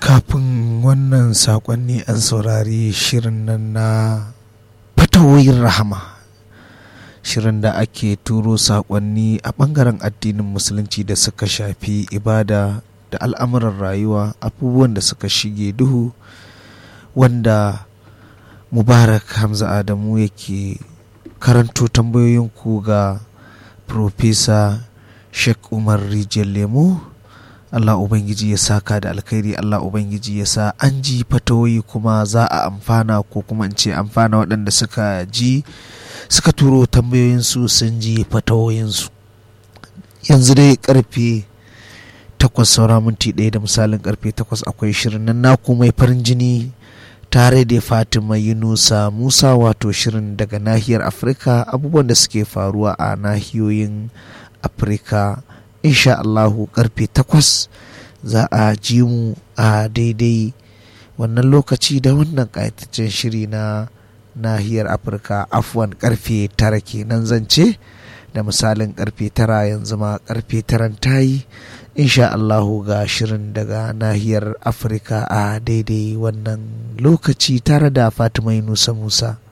kafin wannan saƙonni an saurari shirin nan na fatawoyin rahama shirin da ake turo saƙonni a ɓangaren addinin musulunci da suka shafi ibada da al'amuran rayuwa abubuwan da suka shige duhu wanda mubarak hamza adamu yake karanto tambayoyinku ga Profesa Sheikh Umar Rijiyar Lemo Allah Ubangiji ya saka da alkhairi Allah Ubangiji ya sa an ji fatawoyi kuma za a amfana ko kuma in ce amfana waɗanda suka ji suka turo tambayoyinsu sun ji fatawoyinsu yanzu dai karfe takwas saura minti ɗaya da misalin karfe takwas akwai shirin nan naku mai farin jini tare da fatima yunusa musa wato shirin daga nahiyar afirka abubuwan da suke faruwa a nahiyoyin afirka insha allahu karfe takwas za a ji mu a daidai wannan lokaci da wannan ƙayataccen shiri na nahiyar afirka afwan karfe tara kenan zance da misalin karfe tara yanzu ma karfe taran tayi insha Allahu ga shirin daga nahiyar afirka a daidai wannan lokaci tare da fatima yunusa musa